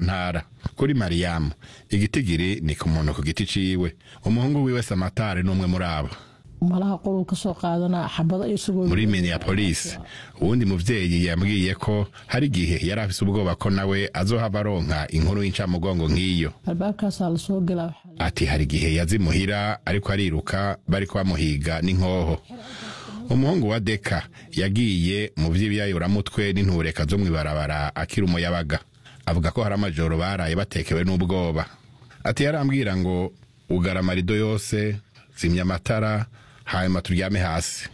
ntara kuri mariyamu igitigiri ni ku muntu ku giti ciwe umuhungu wiwe samatari n'umwe muri abo malaha qoluu ka soo qaadanaa xabado isagoo muri minneapolis uwundi muvyeyi yambwiye ko hari igihe yari afise ubwoba ko nawe azohava aronka inkuru y'incamugongo nk'iyo albaabkaasaa lasoo gelaa waxaa ati hari igihe yazimuhira ariko ariruka bariko bamuhiga n'inkoho umuhungu wa deka yagiye mu vy'ibyayuramutwe n'intureka zo mw'ibarabara akiri umuyabaga avuga ko hari amajoro baraye batekewe n'ubwoba ati yarambwira ngo ugara amarido yose zimya amatara hanyuma turyame hasi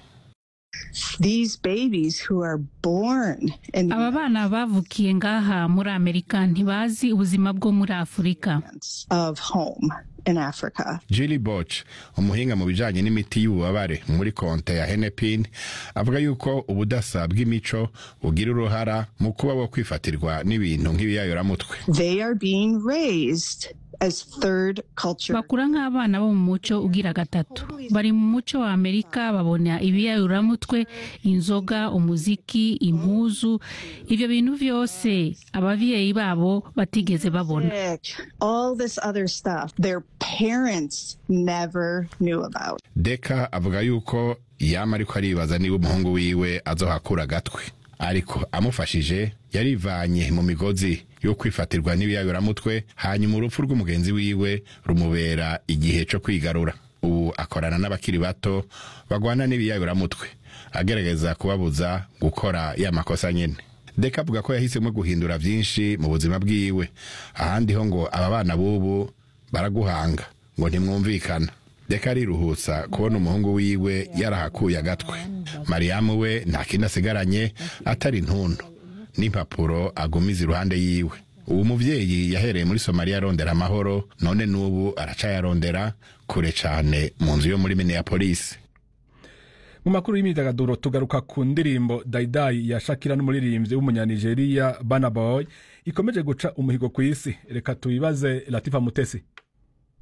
These babies who are born in the aba bana bavukiye ngaha muri amerika ntibazi ubuzima bwo muri afurika United of home in Africa. Julie Boch umuhinga mu bijanye n'imiti y'ububabare muri konte ya Hennepin avuga yuko ubudasa bw'imico bugira uruhara mu kuba wo kwifatirwa n'ibintu nk'ibiyayoramutwe They are being raised as third culture. bakura nk'abana bo mu muco ugira gatatu bari mu muco wa amerika babona ibiyayuramutwe inzoga umuziki impuzu ibyo bintu byose ababyeyi babo batigeze babona All this other stuff their parents never knew about. Deka avuga yuko yama ariko aribaza niba umuhungu wiwe azohakura agatwe ariko amufashije yarivanye mu migozi yo kwifatirwa n'ibiyayoramutwe hanyuma urupfu rw'umugenzi wiwe rumubera igihe co kwigarura ubu akorana n'abakiri bato bagwana n'ibiyayoramutwe agerageza kubabuza gukora ya makosa nyene deka avuga ko yahisemo guhindura vyinshi mu buzima bwiwe ahandi ho ngo aba bana b'ubu baraguhanga ngo ntimwumvikana deka ariruhutsa kubona umuhungu wiwe yarahakuye agatwe mariyamu we nta kindi asigaranye atari intundu n'impapuro agumiza iruhande yiwe uwo muvyeyi yahereye muri somaliya arondera amahoro none n'ubu aracayarondera kure cane mu nzu yo muri minneapolis mu makuru y'imyidagaduro tugaruka ku ndirimbo dayidayi ya shakira n'umuririmbyi w'umunyanigeriya bana boy ikomeje guca umuhigo ku isi reka tubibaze latifa mutesi